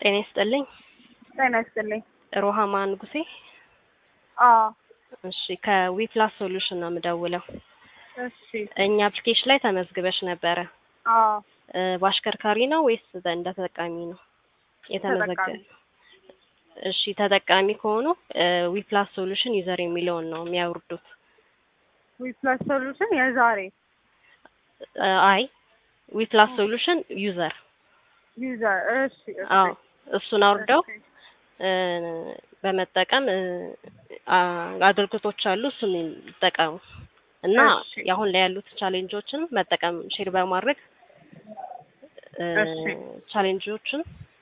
ጤና ይስጥልኝ። ጤና ይስጥልኝ። ሮሃማ ንጉሴ። አዎ እሺ ከዊፕላስ ሶሉሽን ነው የምደውለው። እሺ እኛ አፕሊኬሽን ላይ ተመዝግበሽ ነበረ። አዎ እ በአሽከርካሪ ነው ወይስ እንደ ተጠቃሚ ነው የተመዘገበ? ተጠቃሚ። እሺ ተጠቃሚ ከሆኑ ዊፕላስ ሶሉሽን ዩዘር የሚለውን ነው የሚያወርዱት። ዊፕላስ ሶሉሽን የዛሬ እ አይ ዊፕላስ ሶሉሽን ዩዘር ዩዘር እሺ እሺ አዎ እሱን አውርደው እሺ እ በመጠቀም እ አ- አገልግሎቶች አሉ እሱን ይጠቀሙ እና እሺ። አሁን ላይ ያሉት ቻሌንጆችን መጠቀም ሼር በማድረግ እ እሺ። ቻሌንጆችን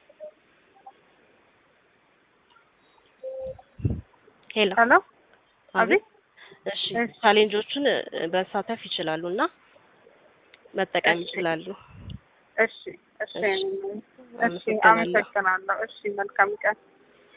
ሄሎ ሄሎ አቤት እሺ እሺ። ቻሌንጆችን እ መሳተፍ ይችላሉ እና መጠቀም እሺ። ይችላሉ። እሺ እሺ እሺ። እሺ አመሰግናለሁ። አመሰግናለሁ። እሺ መልካም ቀን